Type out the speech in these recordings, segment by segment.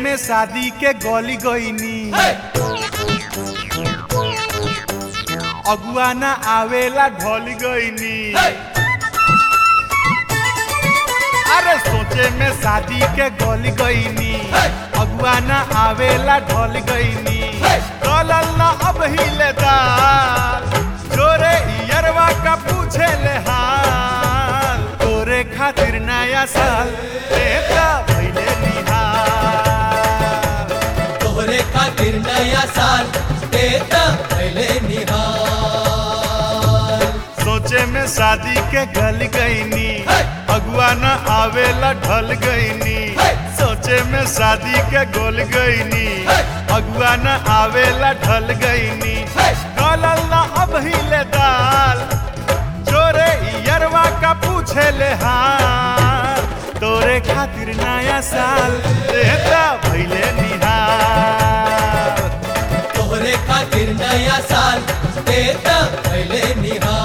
में शादी के गली गईनी अगुआ ना आवेला ढल गईनी अरे सोचे में शादी के गली गईनी अगुआ ना आवेला ढल गईनी गलल ना अब हिले दाल जोरे इयरवा का पूछे ले हाल तोरे खातिर नया साल देता भइले निहाल तोहरे खातिर नया साल देता पहले निहाल सोचे में शादी के गल गईनी अगुआ न आवेला ढल गईनी सोचे में शादी के गोल गईनी अगुआ न आवेला ढल गईनी गलल न अब हिले दाल जोरे यरवा का पूछे ले हाल तोरे खातिर नया साल देता भइले निहाल तोहरे खातिर नया साल देता पहले निहाल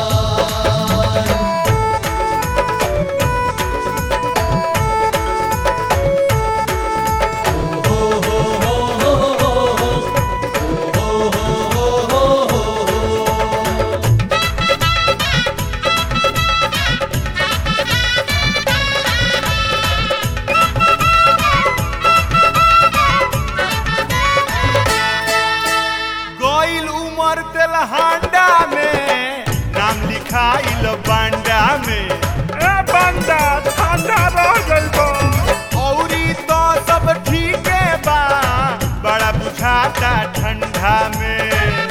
गईल उमर तेलहांडा में नाम लिखाइल बांडा में ए बांडा ठंडा रह गइल बा औरी तो सब ठीके बा बड़ा बुझाता ठंडा में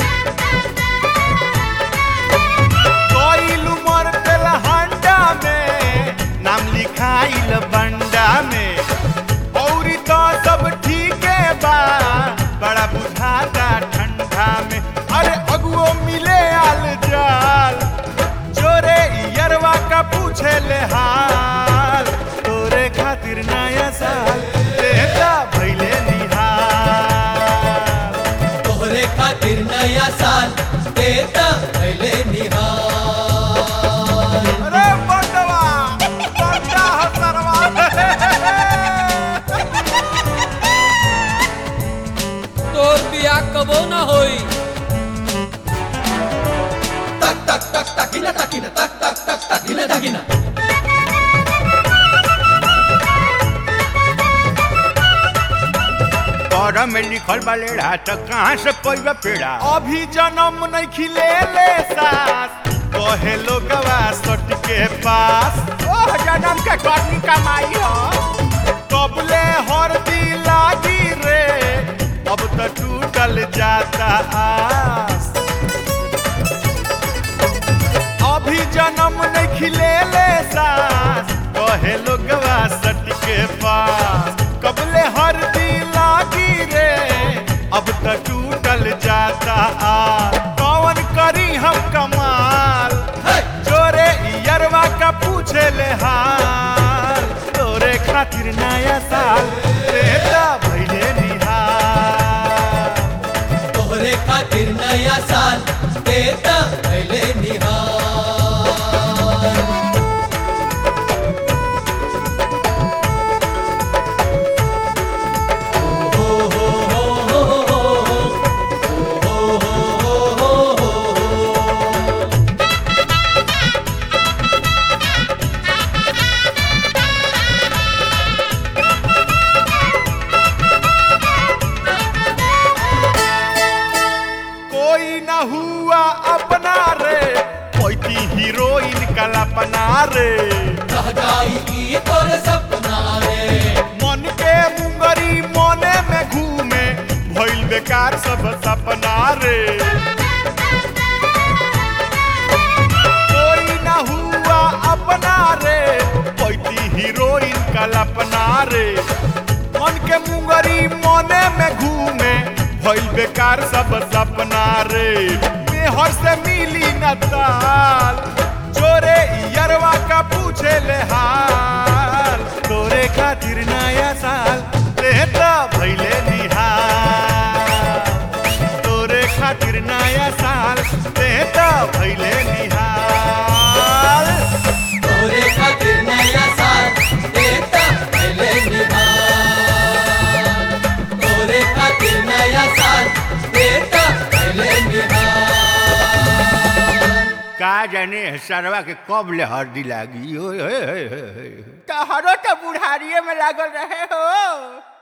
गईल उमर तेलहांडा में नाम लिखाइल बंडा में औरी तो सब ठीके बा बड़ा बुझाता ठंडा में अरे अगुओ मिले आल जाल जोरे यरवा का पूछे ले हाल तोरे खातिर नया साल देता भइले निहाल तोहरे खातिर नया साल देता पहले निहाल अरे बंडवा बंडा हसरवा तोर बियाह कबो ना होई तक तक तक तकिना तकिना तक तक तक तकिना तकिना और में लिखल बा लेढ़ा त कहाँ से पैबा पेड़ा अभी जन्म नहीं खिले ले सास कहे लोगवा सट के पास ओह जन्म के करनी कमाई हो कबले हर दी लागी रे अब तो टूटल जाता आस अभी जन्म नहीं खिले ले सास कहे लोगवा सट के पास कबले हर दी लागी रे अब तो टूटल जाता आ कौन करी हम कमाल जोरे यरवा का पूछे ले हाल तोरे खातिर नया साल देता भइले निहाल तोहरे खातिर नया साल देता पहले निहाल कोई न हुआ अपना रे कोई हीरोइन कल्पना रे रह जाई की तोरे सपना रे मन के मुंगरी मने में घूमे भइल बेकार सब सपना रे कोई न हुआ अपना रे कोई हीरोइन कल्पना रे मन के मुंगरी मने में घूमे भइल बेकार सब सपना रे मेहर से मिली न ताल जोरे यरवा का पूछे ले हाल तोरे खातिर नया साल देता भइले निहाल तोरे खातिर नया साल देता भइले निहाल तोरे खातिर नया साल देता पहले निहाल का जाने सरवा के कब ले हरदी लागी ओए होए होए होए। तहरो तो बुढ़ारिये में लागल रहे हो